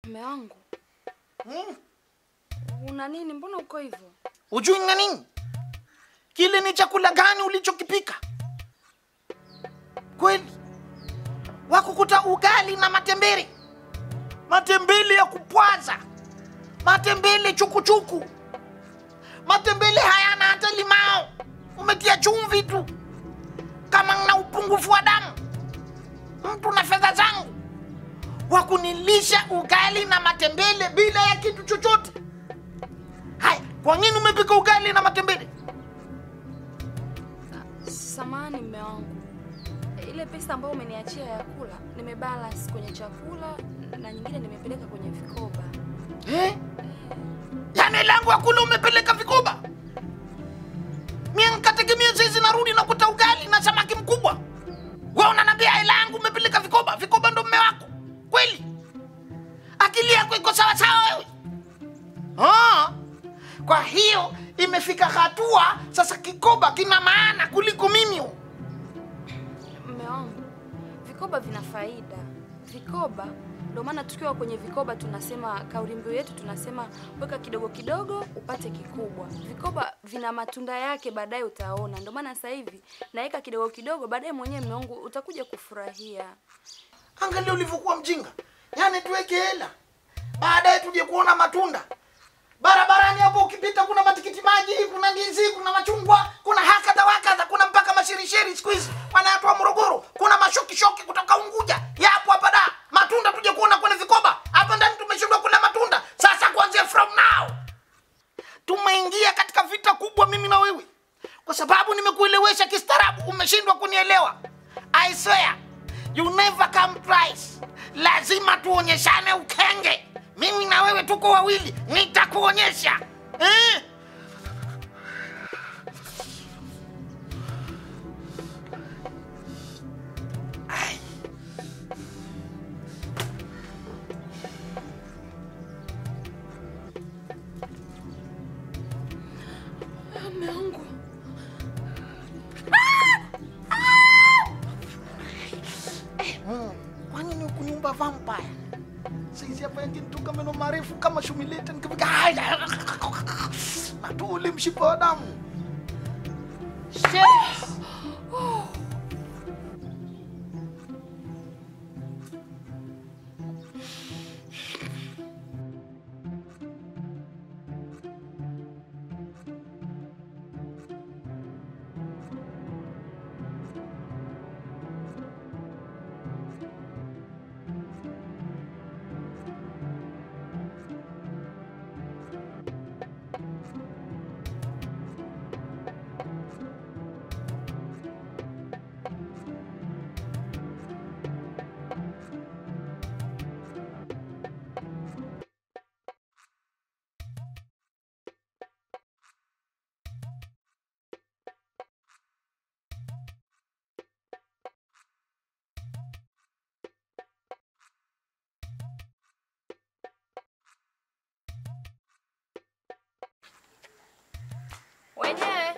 Mume wangu, Hmm? una nini? Mbona uko hivyo? Ujui na nini? Kile ni chakula gani ulichokipika? Kweli wakukuta ugali na matembele, matembele ya kupwaza, matembele chukuchuku, matembele hayana hata limao, umetia chumvi tu. Kama na upungufu wa damu, mtu na fedha zangu, wakunilisha ugali na matembele bila ya kitu chochote. Haya, kwa nini umepika ugali na matembele? Samani mume wangu, ile pesa ambayo umeniachia ya kula nimebalance kwenye chakula na nyingine nimepeleka kwenye vikoba. Eh? Yaani langu ya kula umepeleka vikoba? Mimi nikategemea sisi narudi na kuta ugali na samaki mkubwa. Wewe unaniambia hela yangu umepeleka vikoba? Vikoba ndo mume wako. Kweli? Akili yako iko sawa sawa wewe? Ah. Kwa hiyo imefika hatua sasa kikoba kina maana kuliko mimi. Mume wangu, vikoba vina faida. Vikoba ndio maana tukiwa kwenye vikoba tunasema, kauli mbiu yetu tunasema weka kidogo kidogo upate kikubwa. Vikoba vina matunda yake, baadaye utaona. Ndio maana sasa hivi naweka kidogo kidogo, baadaye mwenyewe mume wangu utakuja kufurahia. Angalia ulivyokuwa mjinga. Yaani tuweke hela, baadaye tuje kuona matunda. Barabarani hapo ukipita, kuna matikiti maji, kuna ndizi, kuna machungwa, kuna hakadha wakadha, kuna mpaka mashirishiri siku hizi wanayatoa Morogoro, kuna mashokishoki kutoka Unguja, yapo hapa da. Matunda tuje kuona kwenye vikoba hapa ndani. Tumeshindwa kula matunda, sasa kuanzia from now tumeingia katika vita kubwa, mimi na wewe, kwa sababu nimekuelewesha kistaarabu, umeshindwa kunielewa. I swear you never come twice. Lazima tuonyeshane ukenge. Mimi na wewe tuko wawili, nitakuonyesha eh? Ai. Mume wangu, Mm. Kwa nini ukuniumba vampire? Saizi hapa yakinitoka meno marefu kama shumilete nikifika haya natoa ule mshipa wa damu. Shit. wenyewe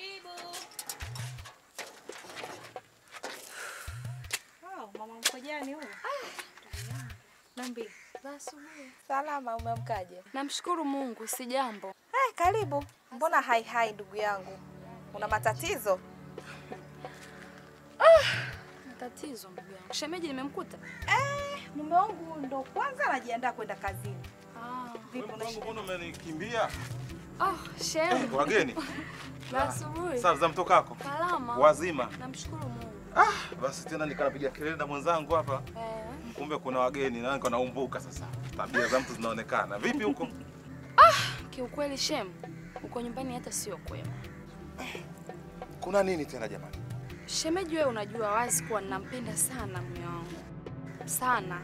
Oh, mama mkojani huyu. nambi za asubuhi. Salama, umemkaje? Namshukuru Mungu, si jambo. Eh, karibu. Mbona hai hai ndugu yangu? Una matatizo? Tatizo ndugu yangu, shemeji nimemkuta. Eh, mume wangu ndo kwanza anajiandaa kwenda kazini. Ah, Vipi una Mwanangu, shida? mbona umenikimbia? oh, shemeji Wageni za asubuhi. sasa za mtokako Salama. wazima. Namshukuru Mungu. Ah, basi tena nikanapiga kelele na mwenzangu hapa, Eh, kumbe kuna wageni na niko naumbuka sasa. Tabia za mtu zinaonekana. Vipi huko? kiukweli shem, uko nyumbani hata sio kwema. Kuna nini tena jamani? Shemeji, wewe unajua wazi kuwa ninampenda sana mume wangu sana,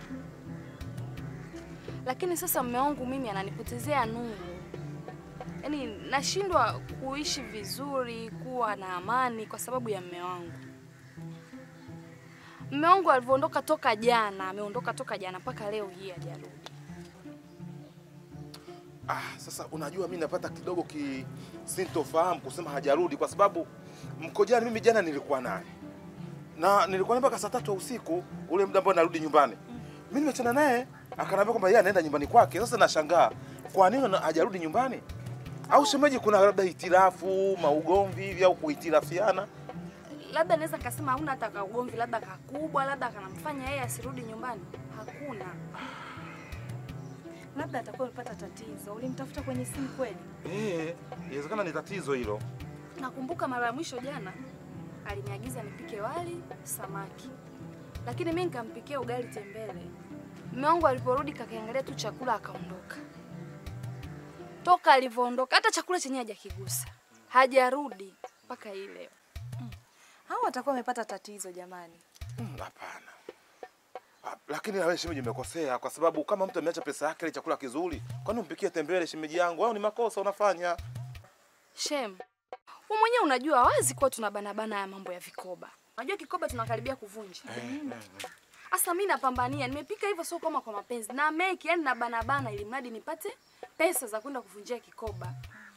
lakini sasa mume wangu mimi ananipotezea nuru, yaani nashindwa kuishi vizuri, kuwa na amani kwa sababu ya mume wangu. Mume wangu alivyoondoka toka jana, ameondoka toka jana mpaka leo hii hajarudi. Ah, sasa unajua mimi napata kidogo kisintofahamu kusema hajarudi kwa sababu mkojani mimi jana nilikuwa naye na nilikuwa naye mpaka saa tatu ya usiku, ule muda ambao narudi nyumbani. Mimi nimechana naye Akaniambia kwamba yeye anaenda nyumbani kwake. Sasa nashangaa kwa nini ana- hajarudi nyumbani? Au shemeji, kuna labda hitilafu, maugomvi hivi au kuhitilafiana? Labda naweza kasema hauna hata kaugomvi, labda kakubwa, labda kanamfanya yeye asirudi nyumbani. Hakuna. Labda atakuwa amepata tatizo. Ulimtafuta kwenye simu kweli? Eh, inawezekana ni tatizo hilo. Nakumbuka mara ya mwisho jana aliniagiza nipike wali samaki, lakini mimi nikampikia ugali tembele. Mume wangu aliporudi kakiangalia tu chakula akaondoka. Toka alivyoondoka hata chakula chenyewe hajakigusa, hajarudi mpaka hii leo. Hao watakuwa wamepata tatizo jamani. Mm, Hapana. Ah, Lakini na wewe shemeji umekosea kwa sababu kama mtu ameacha pesa yake ile chakula kizuri, kwani umpikie tembele shemeji yangu? Au ni makosa unafanya? Shem, wewe mwenyewe unajua wazi kuwa tunabanabana ya mambo ya vikoba. Unajua kikoba tunakaribia kuvunja. Sasa mimi napambania, nimepika hivyo sio kama kwa mapenzi. Na make yani na bana bana ili mradi nipate pesa za kwenda kuvunjia kikoba.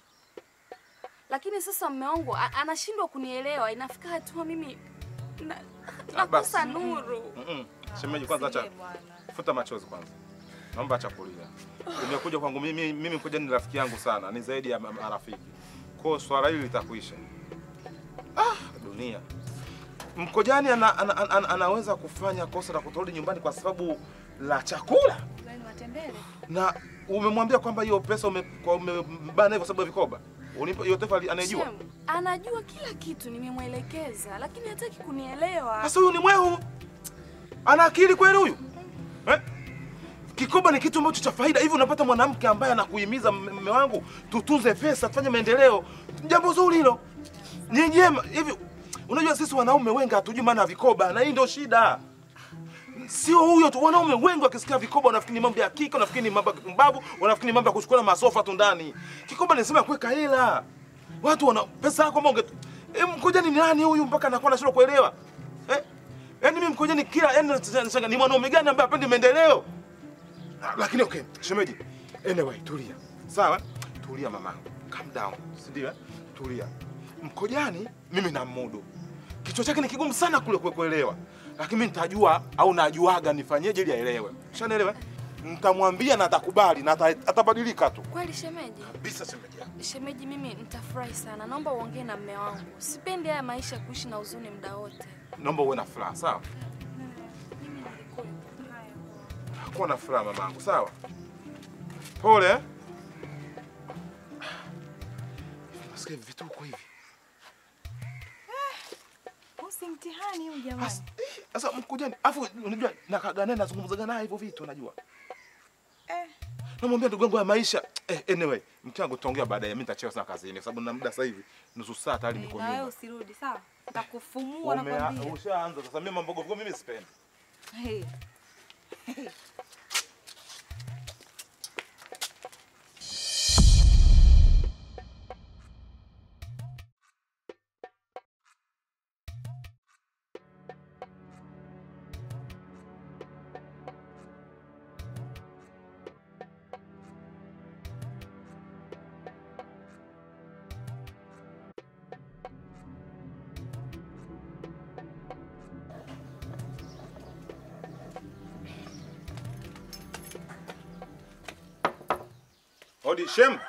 Lakini sasa mume wangu a- anashindwa kunielewa. Inafika hatua mimi na, nakosa nuru. Mm-mm. Shemeji kwanza acha Usilie bwana. futa machozi kwanza. Naomba acha kulia. Umekuja kwangu mimi mimi mkoja ni rafiki yangu sana, ni zaidi ya ma- marafiki. Kwa hiyo swala hili litakuisha. Ah, dunia. Mkojani ana, ana, ana, ana, anaweza kufanya kosa la kutorudi nyumbani kwa sababu la chakula Ugali wa tembele. na umemwambia kwamba hiyo pesa ume- kwa- umebana kwa sababu ya vikoba. Ulimpa hiyo taarifa ali- anayejua. Shem, anajua kila kitu nimemwelekeza, lakini hataki kunielewa. Sasa huyu ni mwehu. Ana akili kweli huyu? Eh? Kikoba ni kitu ambacho cha faida. Hivi unapata mwanamke ambaye anakuhimiza "Mme- mme wangu, tutunze pesa, tufanye maendeleo. Jambo zuri hilo. Ni jema. Hivi unajua sisi wanaume wengi hatujui maana ya vikoba na hii ndio shida. Sio huyo tu, wanaume wengi wakisikia vikoba wanafikiri ni mambo ya kike, wanafikiri ni mambo ya kumbavu, wanafikiri ni mambo ya kuchukua masofa tu ndani. Kikoba ni sema ya kuweka hela. Watu wana pesa yako monge. E, mkojani ni nani huyu mpaka anakuwa anashindwa kuelewa? Eh? Yaani mimi mkojani kila yaani nashangaa ni mwanaume gani ambaye hapendi maendeleo? Ah, Lakini okay, shemeji. Anyway, tulia. Sawa? Tulia mamangu. Calm down. Si ndio? eh? Tulia. Mkojani mimi namudu. Kichwa chake ni kigumu sana kule kue- kuelewa. Lakini mimi nitajua au najuaga nifanyeje ili aelewe. Ushanielewa? Nitamwambia na atakubali na ata- atabadilika tu. Kweli shemeji? Kabisa shemeji yangu. Shemeji, mimi nitafurahi sana. Naomba uongee na mme wangu. Sipendi haya maisha ya kuishi na huzuni muda wote. Naomba uwe na furaha, sawa? Mimi nilikuwa haya. Kuwa na furaha mamangu, sawa? Pole. eh? Nasikia hivi vituko hivi. Huu si mtihani huu jamani. As- eh, Sasa mkujani, afu unajua nakaga naye nazungumzaga naye hivyo vitu unajua. Eh. Namwambia ndugu yangu ya maisha. Eh, anyway, mke wangu tutaongea baadaye. Mimi nitachelewa sana kazini kwa sababu na muda sasa hivi nusu saa tayari niko Na wewe nyuma. usirudi sawa? Nitakufumua Umea- nakwambia. Ushaanza sasa mimi mambo gogo mimi sipendi. Hey. Hodi Shem.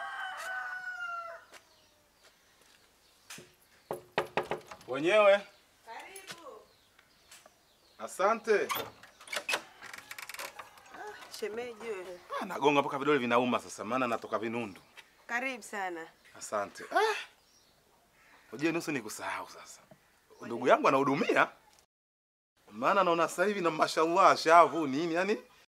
Wenyewe. Karibu. Asante. Shemeji wewe. Ah, nagonga mpaka vidole vinauma sasa maana natoka vinundu. Karibu sana. Asante. Ah. Ujue nusu ni kusahau sasa. Ndugu yangu anahudumia. Maana naona sasa hivi na mashallah shavu nini yani.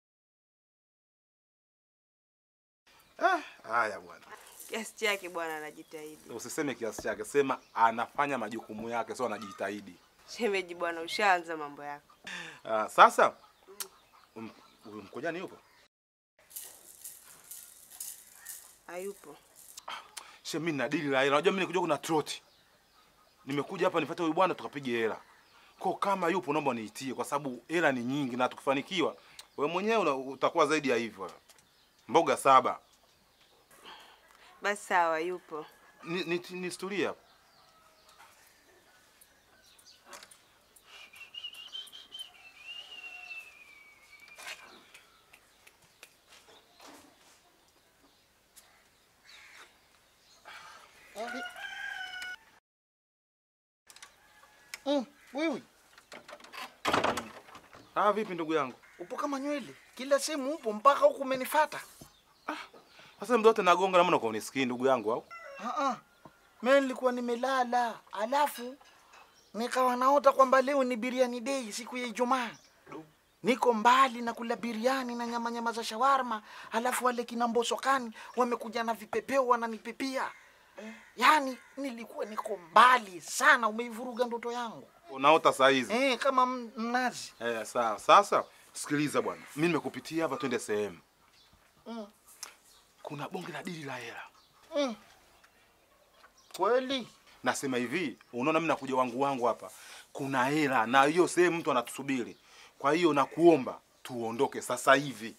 Ah, haya bwana. Kiasi chake bwana anajitahidi. Usiseme kiasi chake, sema anafanya majukumu yake, sio anajitahidi. Shemeji bwana ushaanza mambo yako. Ah, sasa um, huyu mkojani yupo? Hayupo. She mimi na dili la hela. Unajua mimi nikuja kuna troti. Nimekuja hapa nifuate huyu bwana tukapige hela. Kwa kama yupo naomba niitie kwa sababu hela ni nyingi na tukifanikiwa wewe mwenyewe una- utakuwa zaidi ya hivyo. Mboga saba. Basi sawa yupo. Ni, ni, ni historia hapo. Ah, vipi ndugu yangu? Upo kama nywele, kila sehemu upo, mpaka huku umenifata. Sasa mdo wote nagonga na mbona kwa unisikii ndugu yangu au? Ah ah. Mimi nilikuwa nimelala, alafu nikawa naota kwamba leo ni biriani day, siku ya Ijumaa. Niko mbali na kula biriani na nyama nyama za shawarma, alafu wale kina mbosokani wamekuja na vipepeo wananipepia. Yaani nilikuwa niko mbali sana, umeivuruga ndoto yangu. Unaota saa hizi. Eh, kama m- mnazi. Eh, sawa. Sasa sikiliza bwana. Mimi nimekupitia hapa twende sehemu. Mm. Kuna bonge la dili la hela. Mm. Kweli? Nasema hivi, unaona mimi nakuja wangu wangu hapa. Kuna hela na hiyo sehemu mtu anatusubiri. Kwa hiyo nakuomba tuondoke sasa hivi.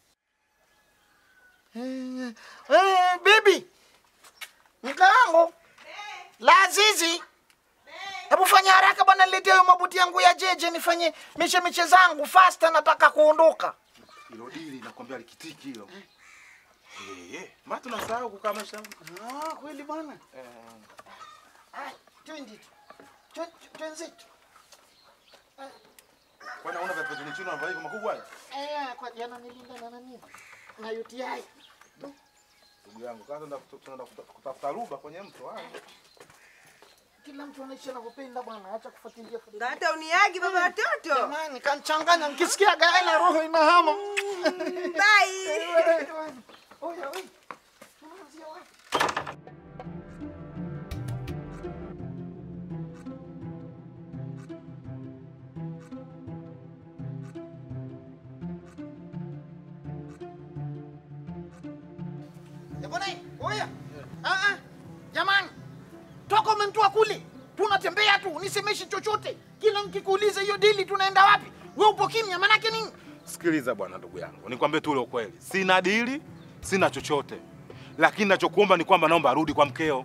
Eh, eh, bibi mkaangu Lazizi, hebu fanya haraka bwana, niletee hayo mabuti yangu ya jeje nifanye mishe mishe zangu fasta, nataka kuondoka. Hilo dili nakwambia likitiki hilo. Eh, eh, maana tunasahau kukaa maisha yangu. Ah, kweli bwana. Ah, twende tu. Twe- Twenzetu. Kwani unaona vya petoni chini unavaa hivyo makubwa haya? Eh, kwa jana nilinda na nani? Na UTI. Ndugu yangu, sasa tunaenda tunaenda kutafuta ruba kwenye mto haya. Kila mtu anaishi anavyopenda bwana, acha kufuatilia Ndo hata uniagi baba watoto. Jamani, kanchanganya nikisikia gaela roho inahama. Bye. Oya, oya. Tunaanzia wapi? Eh, bwana, oya. Ah ah. Jamani. Toka umenitoa kule. Tunatembea tu, nisemeshi chochote. Kila nikikuuliza hiyo dili tunaenda wapi? Wewe upo kimya, manake nini? Sikiliza bwana, ndugu yangu, nikwambie tu ule ukweli, sina dili, sina chochote, lakini nachokuomba ni kwamba naomba arudi kwa mkeo.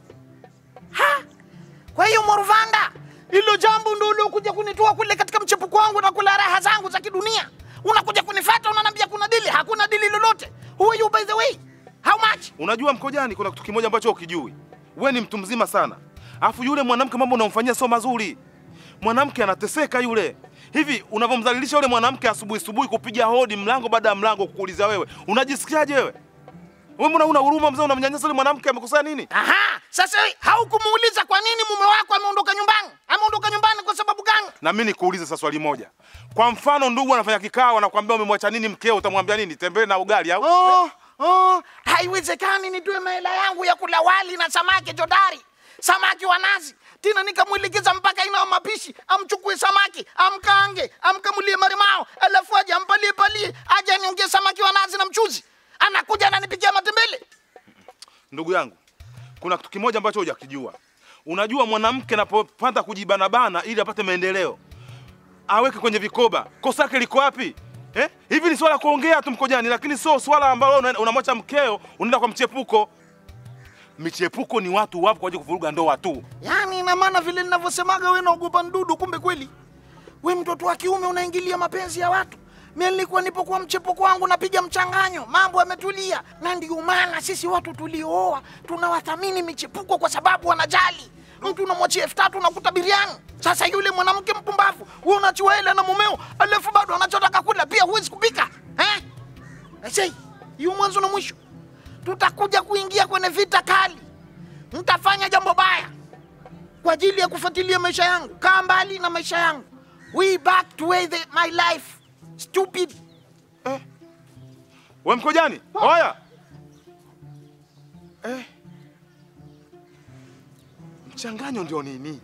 Kwa hiyo Morvanda, hilo jambo ndio uliokuja kunitoa kule katika mchepuko wangu na kula raha zangu za kidunia. Unakuja kunifuata unaniambia kuna dili, hakuna dili lolote. Who are you by the way? How much? Unajua Mkojani, kuna kitu kimoja ambacho ukijui, we ni mtu mzima sana, alafu yule mwanamke mambo unamfanyia sio mazuri. Mwanamke anateseka yule. Hivi unavyomdhalilisha yule mwanamke asubuhi asubuhi, kupiga hodi mlango baada ya mlango, kukuuliza wewe, unajisikiaje wewe? Wewe mbona una huruma mzee, unamnyanyasa yule mwanamke, amekosea nini? Aha, sasa wewe haukumuuliza kwa nini mume wako ameondoka nyumbani? Ameondoka nyumbani kwa sababu gani? Na mimi nikuulize sasa swali moja. Kwa mfano ndugu anafanya kikao, anakuambia umemwacha nini mkeo, utamwambia nini? Tembee na ugali au? Oh, oh, haiwezekani nitoe mahela yangu ya kula wali na samaki jodari, samaki wa nazi, tena nikamwelekeza mpaka ina mapishi, amchukue samaki amkaange, amkamulie marimao, alafu aje ampalie palie, aje aniongee samaki wa nazi na mchuzi, anakuja ananipikia matembele. Ndugu yangu, kuna kitu kimoja ambacho hujakijua. Unajua mwanamke anapopata kujibanabana ili apate maendeleo, aweke kwenye vikoba, kosa lake liko wapi? Eh? Hivi ni swala la kuongea tu Mkojani, lakini sio swala ambalo una- unamwacha mkeo unaenda kwa mchepuko. Michepuko ni watu wapo kwa ajili ya kuvuruga ndoa tu. Yaani ina maana vile ninavyosemaga wewe naogopa ndudu, kumbe kweli we mtoto wa kiume unaingilia mapenzi ya watu. Mimi nilikuwa nipo kwa mchepuko wangu napiga mchanganyo, mambo yametulia, na ndio maana sisi watu tuliooa tunawathamini michepuko kwa sababu wanajali. Mtu unamwachia elfu tatu unakuta biriani. Sasa yule mwanamke mpumbavu, wewe unachiwa hela na mumeo, alafu bado anachotaka kula pia huwezi kupika eh? Aisee, hiyo mwanzo na mwisho. Tutakuja kuingia kwenye vita kali, mtafanya jambo baya kwa ajili ya kufuatilia maisha yangu. Kaa mbali na maisha yangu. We back to where the, my life. Stupid. We Mkojani, oya eh. Mchanganyo ndio nini?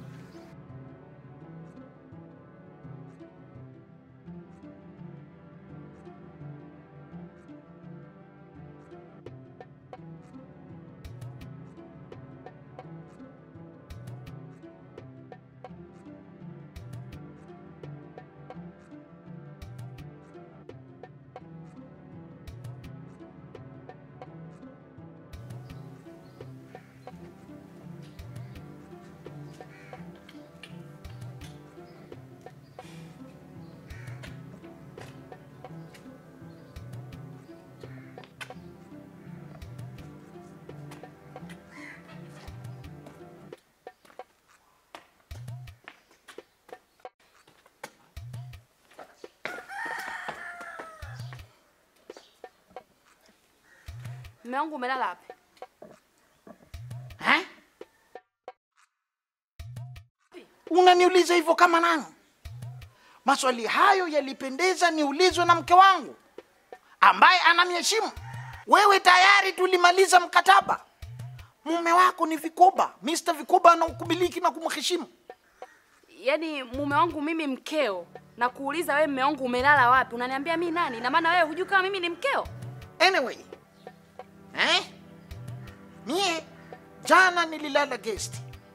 Mume wangu umelala wapi? Eh? Unaniuliza hivyo kama nani? Maswali hayo yalipendeza niulizwe na mke wangu ambaye ananiheshimu. Wewe tayari tulimaliza mkataba. Mume wako ni Vikoba, Mr. Vikoba anakumiliki na kumheshimu. Yaani mume wangu mimi mkeo na kuuliza wewe mume wangu umelala wapi? Unaniambia mimi nani? Na maana wewe hujui kama mimi ni mkeo? Anyway, eh? Mie jana nililala guest,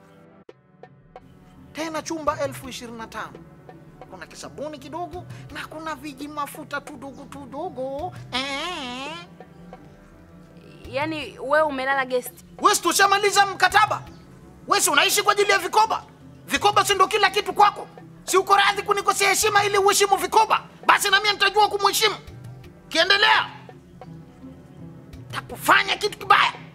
tena chumba elfu ishirini na tano. Kuna kisabuni kidogo na kuna viji mafuta tudogo tudogo eh. Yaani wewe umelala guest. Wesi, tushamaliza mkataba. Wesi, unaishi kwa ajili ya vikoba. Vikoba si ndo kila kitu kwako? Si uko radhi kunikosea heshima ili uheshimu vikoba? Basi na mimi nitajua kumheshimu. Kiendelea takufanya kitu kibaya.